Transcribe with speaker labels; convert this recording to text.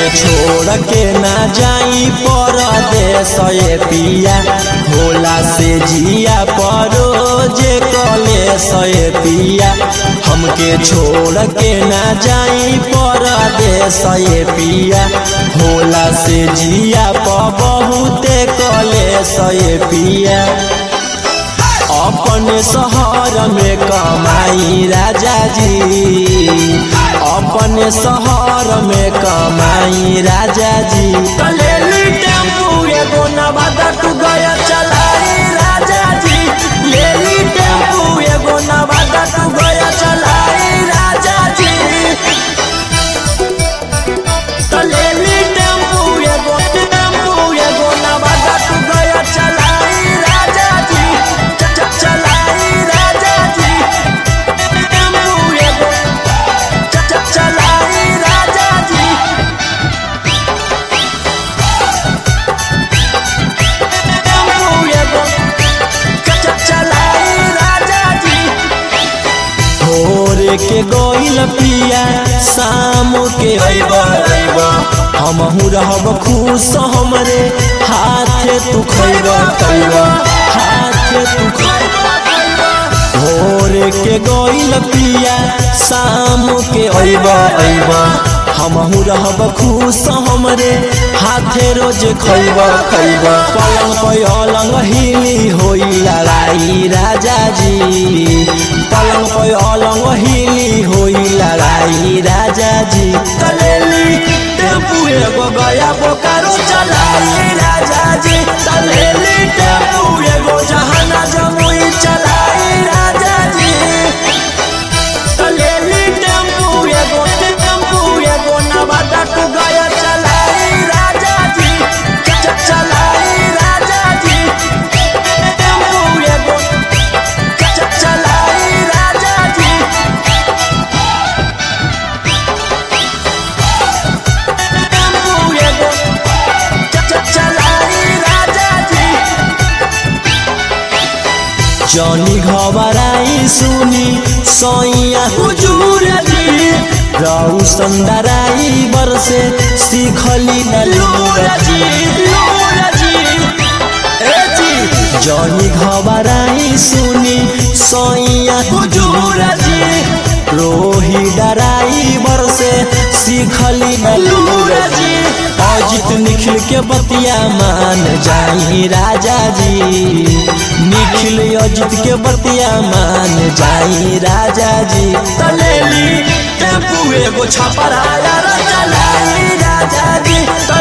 Speaker 1: छोड़ के ना जाई परदेश ये पिया भोला से जिया परो जे कलेश ये पिया हमके छोड़ के ना जाई परदेश ये पिया भोला से जिया प बहुते कलेश ये पिया अपन शहर में कमाई राजा जी अपन शहर में कमाई राजा जी कलेली टेम्पू एगो नवादा तू गया चलाई राजा जी लेली टेम्पू एगो नवादा तू गया चलाई राजा जी कलेली टेम्पू एगो टेम्पू एगो नवादा तू गया चलाई राजा जी च- च- चलाई राजा जी टेम्पू एगो च- च- चलाई राजा जी टेम्पू एगो च- च- चलाई राजा जी भोर के गोइल पिया शाम के अइब अइब हमहू रहब खुश हमरे हाथे तू खइब खइब हाथे तू खइब भोर के गोइल पिया शाम के अइब अइब हमहू रहब खुश हमरे हाथे रोज खइब खइब पलंग पे अलंग हिली होई लड़ाई राजा जी पलंग पे अलंग हिली होई लड़ाई राजा जी तलेली टेम्पू एगो गया बोकारो चलाई राजा जी तलेली टेम्पू एगो जहाना जमुई चलाई राजा जी तलेली टेम्पू एगो टेम्पू एगो नवादा तू गया चलाई राजा जी च- च- चलाई राजा जी टेम्पू एगो च- च- चलाई राजा जी टेम्पू एगो च- च- चलाई राजा जी जनी घबराई सुनी सैया हुजूर जी रहु संदराई बरसे सीखली न लूर जी लूर जी ए जी जनी घबराई सुनी सैया हुजूर जी रोही डराई बरसे सीखली न लूर जी अजित निखिल के बतिया मान जाई राजा जी निखिल अजित के बतिया मान जाई राजा जी तलेली टेम्पू एगो छपराया चलाई राजा जी